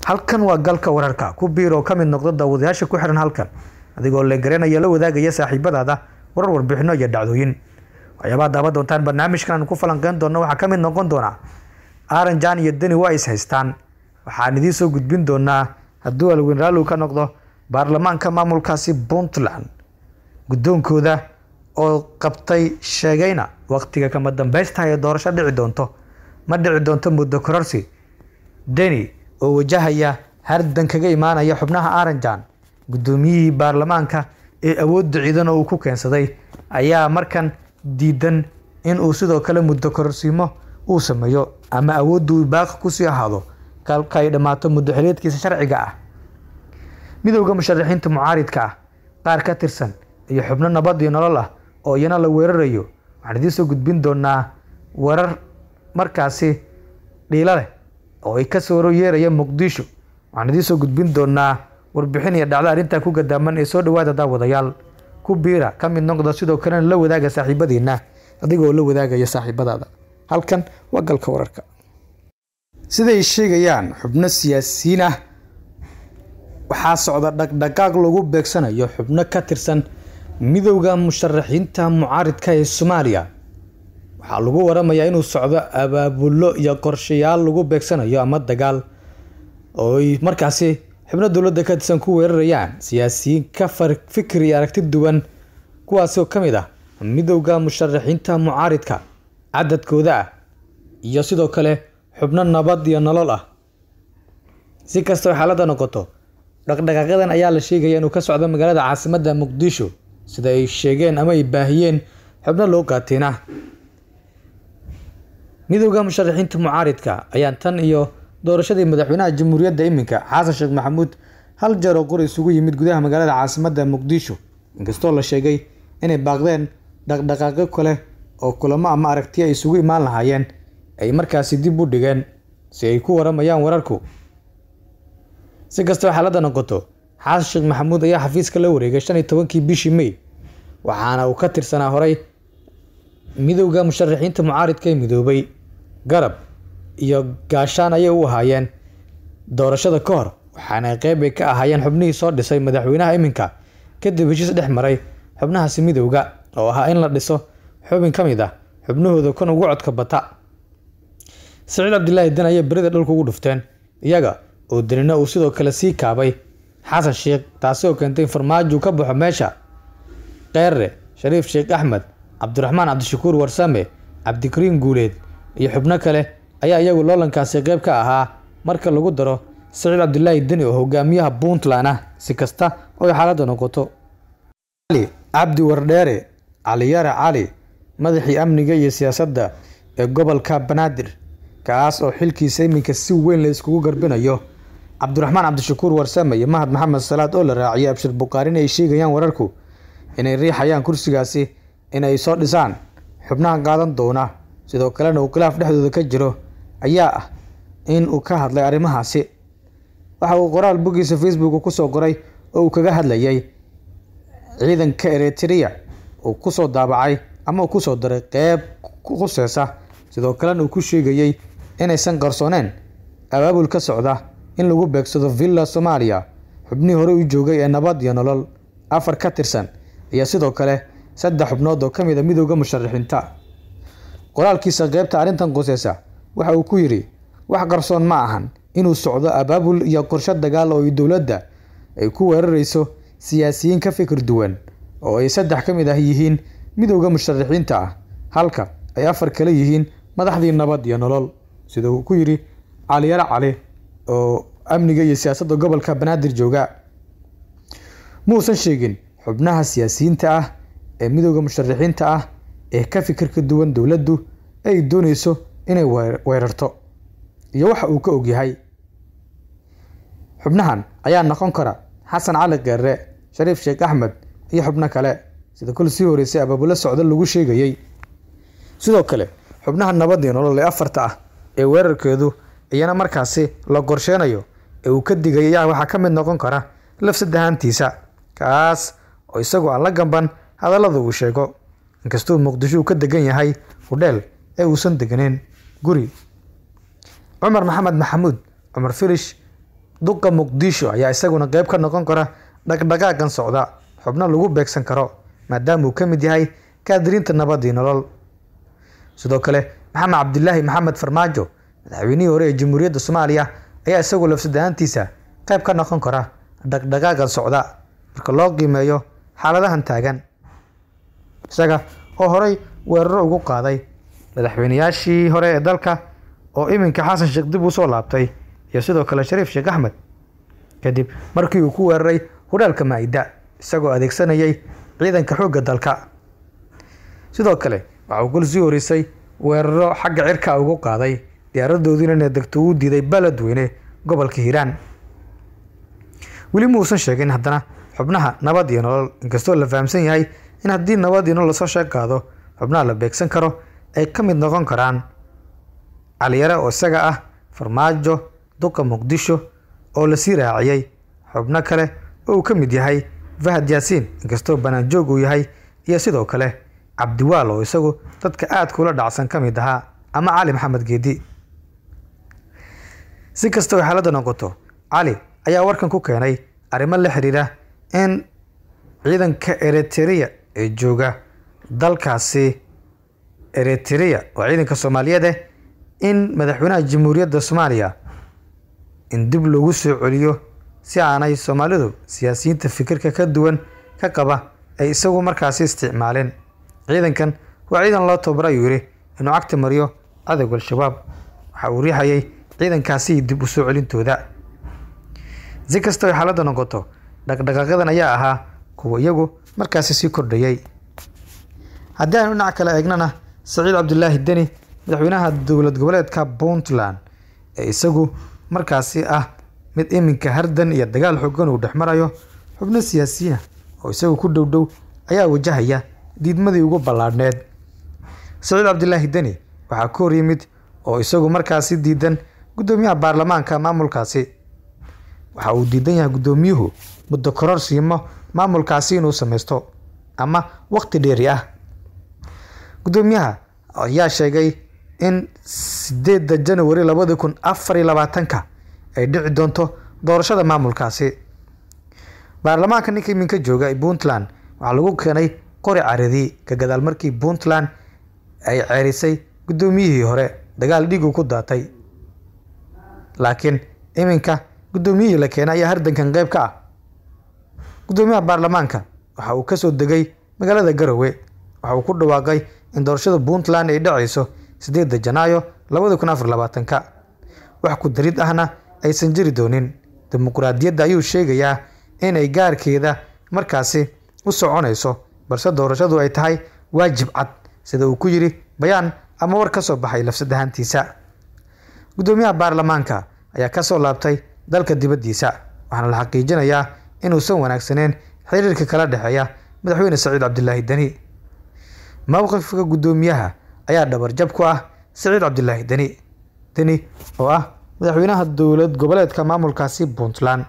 halkan waa galka wararka ku biir oo ka mid noqda daawadayaasha ku xiran halkan adigoo legaranaya la wadaagaya saaxiibadaada warar warbixino iyo dhacdooyin waxyaabaha daawan doontaan barnaamijkan aan ku falanqeyn doono waxaa ka mid noqon doona aranjan iyo deni waa is haystaan waxaan idiin soo gudbin doonaa hadduu alweyn raalligu ka noqdo baarlamaanka maamulkaasi puntland guddoonkooda oo qabtay sheegayna waqtiga kama dambeysta ee doorasho dhici doonto ma dhici doonto muddo kororsi deni oo wajahaya hardan kaga imaanaya xubnaha aranjan guddoomiyihii baarlamaanka ee awoodda ciidan oo uu ku keensaday ayaa markan diidan in uu sidoo kale muddo kororsiimo uu sameeyo ama awoodda uu baaqi kusii ahaado kalka ay dhammaato muddo xiliedkiisa sharciga ah midowda musharaxiinta mucaaridka ah qaar ka tirsan iyo xubno nabad iyo nolol ah oo iyana la weerarayo waxaan idiin soo gudbin doonaa warar markaasi dhiilo leh oo ay kasoo yeeraya muqdisho waxaan idiin soo gudbin doonaa warbixin iyo dhacdo arrintaa ku gadaaman ee soo dhawaada daawadayaal ku biira ka mid noqda sidoo kalena la wadaaga saaxiibadiina adigoo la wadaagaya saaxiibadaada halkan waa galka wararka siday sheegayaan xubno siyaasiyiin ah waxaa socda dhaqdhaqaaq lagu beegsanayo xubno ka tirsan midowda musharaxiinta mucaaridka ee soomaaliya waxaa lagu waramayaa inuu socdo abaabullo iyo qorshayaal lagu beegsanayo ama dagaal oo ay markaasi xubno dowladda ka tirsan ku weerarayaan siyaasiyiin ka fikir iyo aragti duwan kuwaasi oo ka mid ah midowda musharaxiinta mucaaridka cadadkooda ah iyo sidoo kale xubno nabad iyo nolol ah si kastao xaaladda noqoto dhaqdhaqaaqyadan ayaa la sheegaya inuu ka socdo magaalada caasimadda muqdisho sida ay sheegeen ama ay baahiyeen xubno loo qaateena midowda musharaxiinta mucaaridka ayaa tan iyo doorashadii madaxweynaha jamhuuriyadda iminka xasan sheekh maxamuud hal jeer oo qori isugu yimid gudaha magaalada caasimadda muqdisho inkastoo la sheegay inay baaqdeen dhaqdhaqaaqyo kale oo kulamo ama aragtiya ay isugu imaan lahaayeen ay markaasi dib u dhigeen si ay ku waramayaan wararku si kastoo xaaladda noqoto xasan sheekh maxamuud ayaa xafiiska la wareegay shan iyo tobankii bishii may waxaana uu ka tirsanaa horay midowda musharaxiinta mucaaridka ee midoobay garab iyo gaashaan ayay u ahaayeen doorashada ka hor waxaana qeyb ay ka ahaayeen xubnihii soo dhisay madaxweynaha iminka kadib heshiis dhex maray xubnahaasi midowda oo ahaa in la dhiso xubin ka mid ah xubnahooda kun ugu codka bata saciid cabdilaahi den ayay berida dhulka ugu dhufteen iyaga oo denina uu sidoo kale sii kaabay xasan sheekh taasi oo keentay in farmaajo ka baxo meesha keere shariif sheekh axmed cabdiraxmaan cabdishakuur warsame cabdikariim guuleed iyo xubno kale ayaa iyagu loolankaasi qeyb ka ahaa marka lagu daro saciid cabdilaahi deni oo hogaamiyaha puntland ah si kasta oo ay xaaladda noqoto cali cabdi wardheere caliyare cali madaxii amniga iyo siyaasadda ee gobolka banaadir kaas oo xilkiisa iminka si weyn la iskugu garbinayo cabdiraxmaan cabdishakuur warsame iyo mahad maxamed salaad oo la raaciyay abshir bukaarin ay sheegayaan wararku inay riixayaan kursigaasi inay soo dhisaan xubnaha qaadan doona sidoo kalena uu khilaaf dhexdooda ka jiro ayaa ah in uu ka hadlay arrimahaasi waxa uu qoraal boggiisa facebook kusoo qoray oo uu kaga hadlayay ciidanka eritrea uu kusoo daabacay ama uu kusoo daray qeyb khuseysa sidoo kalena uu ku sheegayey inaysan qarsooneen abaabul ka socda in lagu beegsado villa soomaaliya xubnihii hore u joogay ee nabad iyo nolol afar ka tirsan iyo sidoo kale saddex xubnood oo ka mid a midowda musharaxiinta qoraalkiisa qeybta arrintan quseysa waxa uu ku yidhi wax qarsoon ma ahan inuu socdo abaabul iyo qorsho dagaal oo ay dowladda ay ku weerarayso siyaasiyiin ka fikir duwan oo ay saddex ka mid ah yihiin midowda musharaxiinta ah halka ay afar kale yihiin madaxdii nabad iyo nolol sida uu ku yidhi caliyare cali oo amniga iyo siyaasadda gobolka banaadir jooga muusan sheegin xubnaha siyaasiyiinta ah ee midowda musharaxiinta ah ee ka fikirka duwan dowladdu ay dooneyso inay weerarto iyo waxa uu ka ogyahay xubnahan ayaa noqon kara xasan cali keere shariif sheekh axmed iyo xubno kale sida kol sii horeysay abaabulo socdo lagu sheegayey sidoo kale xubnaha nabad iyo nolol ee afarta ah ee weerarkeedu iyana markaasi la qorsheynayo ee uu ka digay ayaa waxaa ka mid noqon kara lafsadahaantiisa kaas oo isagoo aan la gamban hadallada uu sheego inkastuu muqdisho uu ka degan yahay hudheel ee uusan deganeyn guri cumar maxamed maxamuud cumar firish duqa muqdisho ayaa isaguna qeyb ka noqon kara dhaqdhaqaagan socda xubno lagu beegsan karo maadaama uu ka mid yahay kaadiriinta nabadii nolol sidoo kale maxamed cabdilaahi maxamed farmaajo madaxweynihii hore ee jamhuuriyadda soomaaliya ayaa isagu lafsadahaantiisa qeyb ka noqon kara dhaqdhaqaagan socda marka loo qiimeeyo xaaladahan taagan isaga oo horey weeraro ugu qaaday madaxweyneyaashii hore ee dalka oo iminka xasan sheekh dib usoo laabtay iyo sidoo kale shariif sheekh axmed kadib markii uu ku weeraray hudhaalka maa-ida isagoo adeegsanayay ciidanka xoogga dalka sidoo kale waxa uu kul sii horeysay weeraro xagga cirka ugu qaaday diyaaradoodiina inay degto uu diiday beledweyne gobolka hiiraan weli ma uusan sheegin haddana xubnaha nabad iyo nolol inkastoo la fahamsan yahay in haddii nabad iyo nolol lasoo sheeg qaado xubnaha la beegsan karo ay ka mid noqon karaan caliyare oo isaga ah farmaajo duqa muqdisho oo lasii raaciyey xubno kale oo uu ka mid yahay fahad yaasiin inkastoo banaanjoog uu yahay iyo sidoo kale cabdiwaal oo isagu dadka aadka ula dhacsan ka mid ahaa ama cali maxamed geedi si kasta oo xaaladda noqoto cali ayaa warkan ku keenay arrimo la xiriira in ciidanka eritrea ee jooga dalkaasi eritrea oo ciidanka soomaaliyeed eh in madaxweynaha jamhuuriyadda soomaaliya in dib loogu soo celiyo si aanay soomaalidu siyaasiyiinta fikirka ka duwan ka qaba ay isagu markaasi isticmaaleen ciidankan waa ciidan loo tababara ayuu yidhi inuu cagta mariyo cadowga al-shabaab waxa uu riixayay ciidankaasi dib u soo celintooda si kasta ay xaaladda noqoto dhaqdhaqaaqyadan ayaa ahaa kuwa iyagu markaasi sii kordhayay haddii aanu dhinac kale eegnana saciid cabdilaahi deni madaxweynaha dowlad goboleedka puntland ee isagu markaasi ah mid iminka hardan iyo dagaal xoogan uu dhex marayo xubno siyaasiyiina oo isagu ku dhow dhow ayaa wajahaya diidmadii ugu ballaadhneed saciid cabdilaahi deni waxaa ka hor yimid oo isagu markaasi diidan guddoomiyaha baarlamaanka maamulkaasi waxa uu diidan yahay guddoomiyuhu muddo koror siimo maamulkaasi inuu samaysto ama waqti dheeri ah guddoomiyaha ayaa sheegay in sideedda janawari labadi kun afar iyo labaatanka ay dhici doonto doorashada maamulkaasi baarlamaanka ninka iminka jooga ee puntland waxaa lagu keenay qori caradi ka gadaal markii puntland ay ceerisay guddoomiyihii hore dagaal dhiigu ku daatay laakiin iminka guddoomiyihii la keenay ayaa hardankan qeyb ka ah guddoomiyaha baarlamaanka waxa uu kasoo degay magaalada garowe waxa uu ku dhawaaqay in doorashada puntland ay dhacayso sideedda janaayo labadi kun afar labaatanka wax ku darid ahna aysan jiri doonin dimuqraadiyadda ayuu sheegayaa inay gaarkeeda markaasi u soconayso balse doorashadu ay tahay waajib cad sida uu ku yidhi bayaan ama war ka soo baxay lafsadahaantiisa guddoomiyaha baarlamaanka ayaa kasoo laabtay dalka dibaddiisa waxaana la xaqiijinayaa inuusan wanaagsaneen xiriirka kala dhexeeya madaxweyne saciid cabdilaahi deni mowqifka guddoomiyaha ayaa dhabarjab ku ah saciid cabdilaahi deni deni oo ah madaxweynaha dowlad goboleedka maamulkaasi puntland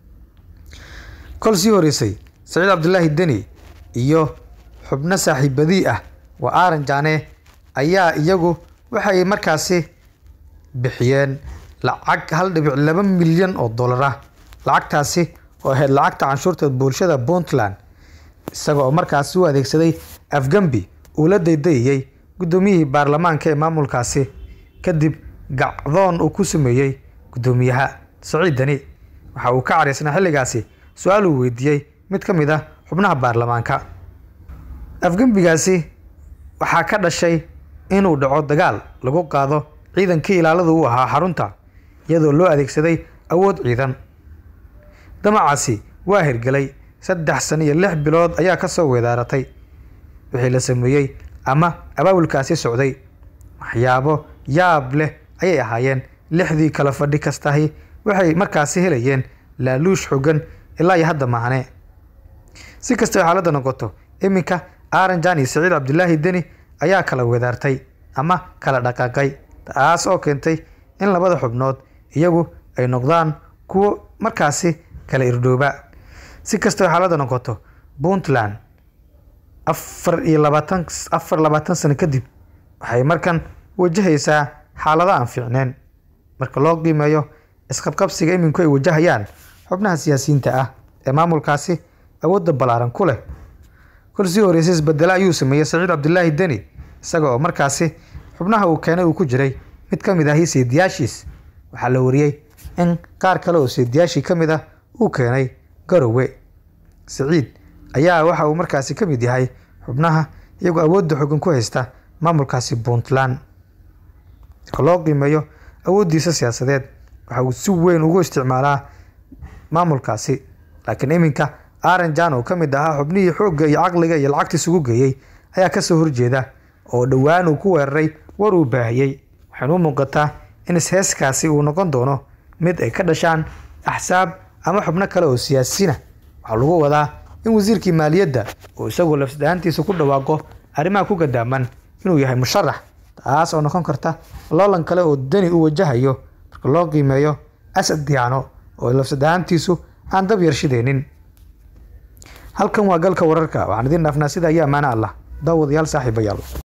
kol sii horeysay saciid cabdilaahi deni iyo xubno saaxiibadii ah waa aaran jaane ayaa iyagu waxay markaasi bixiyeen lacag hal dhibic laba milyan oo dollar ah lacagtaasi oo ahayd lacagta canshuurta bulshada puntland isaga oo markaasi u adeegsaday afgambi uu la daydayayey guddoomiyihii baarlamaanka ee maamulkaasi kadib gacdoon uu ku sameeyey guddoomiyaha saciid deni waxa uu ka caraysnaa xilligaasi su-aal uu weydiiyey mid ka mid ah xubnaha baarlamaanka afgembigaasi waxaa ka dhashay inuu dhaco dagaal lagu qaado ciidankii ilaalada u ahaa xarunta iyadoo loo adeegsaday awood ciidan damacaasi waa hirgelay saddex sano iyo lix bilood ayaa ka soo weedaaratay wixii la sameeyey ama abaabulkaasi socday waxyaabo yaab leh ayay ahaayeen lixdii kala fadhi kastahi waxay markaasi helayeen laaluush xogan ilaa iyo hadda maahane si kastao xaaladda noqoto iminka aaranjan iyo saciid cabdilaahi deni ayaa kala wedaartay ama kala dhaqaaqay taas oo keentay in labada xubnood iyagu ay noqdaan kuwo markaasi kala irdhooba si kastao xaaladda noqoto puntland afar iyo labaatan afar labaatan sano kadib waxay markan wajahaysaa xaalado aan fiicneen marka loo qiimeeyo isqabqabsiga iminku ay wajahayaan xubnaha siyaasiyiinta ah ee maamulkaasi awoodda ballaaran ku leh kolsii horreysay isbedelo ayuu sameeyey saciid cabdilaahi deni isaga oo markaasi xubnaha uu keenay uu ku jiray mid ka mid ahi seediyaashiis waxaa la wariyey in qaar kale oo seediyaashii ka mid ah uu keenay garowe saciid ayaa waxa uu markaasi ka mid yahay xubnaha iyagoo awoodda xogan ku haysta maamulkaasi puntland marka loo qiimeeyo awooddiisa siyaasadeed waxa uu si weyn ugu isticmaalaa maamulkaasi laakiin iminka aranjan oo ka mid ahaa xubnihii xoogga iyo caqliga iyo lacagta isugu geeyey ayaa kasoo horjeeda oo dhowaan uu ku weeraray war uu baahiyey waxaynu u muuqataa in isheeskaasi uu noqon doono mid ay ka dhashaan axsaab ama xubno kale oo siyaasiina waxaa lagu wadaa in wasiirkii maaliyadda uu isagoo lafsadahaantiisa ku dhawaaqo arrimaha ku gadaaman inuu yahay musharax taas oo noqon karta loolan kale oo deni u wajahayo marka loo qiimeeyo asad diyaano oo lafsadahaantiisu aan dab yarshideynin halkan waa galka wararka waxaan idiin dhaafnaa sida ayaa amaano allah daawadayaal saaxiibayaal